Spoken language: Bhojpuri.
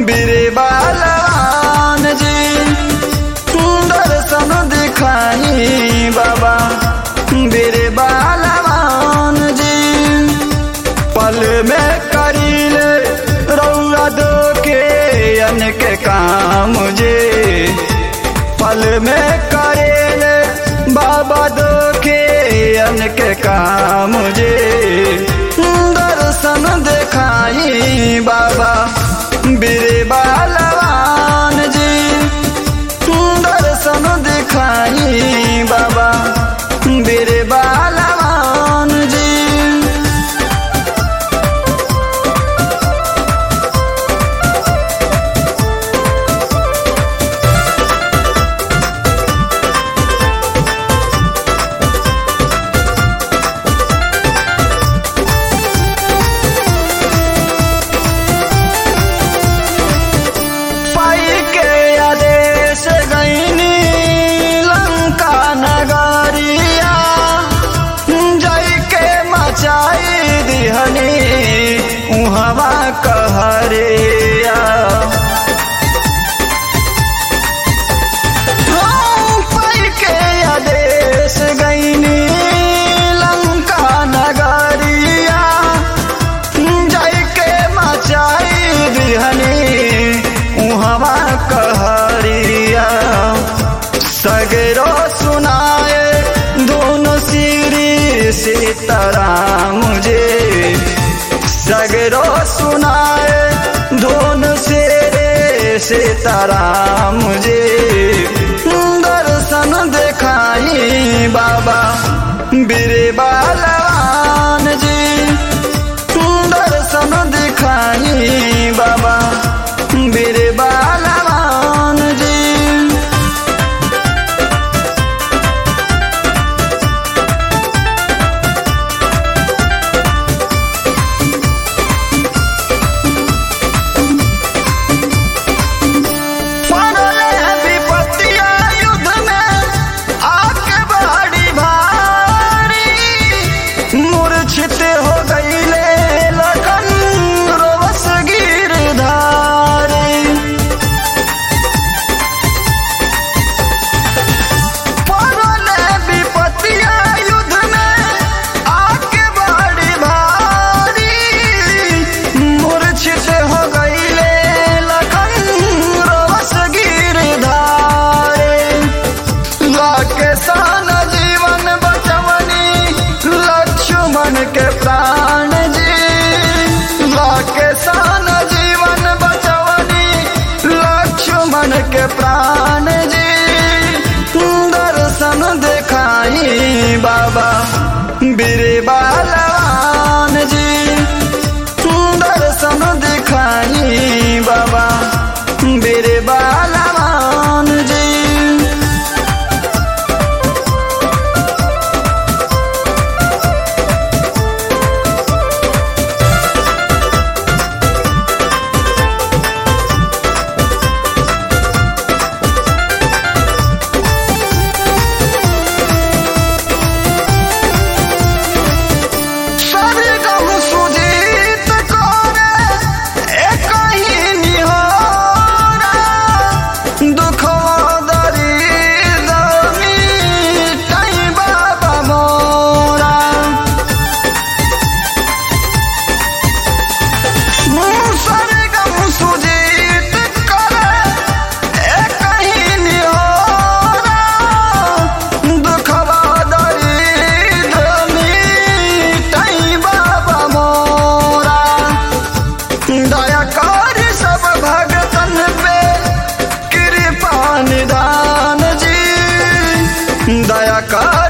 बीरे बालवान जी दर्शन दिखाई बाबा बीरे बालवान जी पल में करीले रौआ दो के अन के काम जे पल में करेले बाबा दो के अन के काम जे दर्शन दिखाई बाबा बीरे बालवान जी दर्शन दिखाई बाबा बीरे बालवान जी पाई के आदेश गईनी लंका नगरिया जय के मचाई दिहनी उहवा कहरिया हाँ, पाई के आदेश गईनी लंका नगरिया जय के मचाई दिहनी उहवा कहरिया सगरो सुनाए दोनों सिरी सीताराम मुझे सगरो सुनाए दोनों सिरे सीताराम मुझे दर्शन दिखाई बाबा बीरे बालवान जी दर्शन दिखाई बाबा बीरे बालवान जी पड़ले विपत्तिया युद्ध में आके बड़ी भारी मूर्छित हो गईले लखन रोवस गिरधारी पड़ले विपत्तिया युद्ध में आके बड़ी भारी मूर्छित हो गईले लखन रोवस गिरधारी लाके सान जीवन बचवनी लक्ष्मण के प्राण जी लाके सान जीवन बचवनी लक्ष्मण के प्राण जी दर्शन दिखाई बाबा बीरे बालवान जी दर्शन दिखाई बाबा बीरे बालवान जी सभी कहूँ सुजीत कोरे एक ही निहोरा दुखो दर्द मिटाई बाबा मोरा सभी कहूँ सुजीत कोरे एक ही निहोरा दुखवा दर्द मिटाई बाबा मोरा दया कर सब भगतन पे कृपा निदान जी दया कर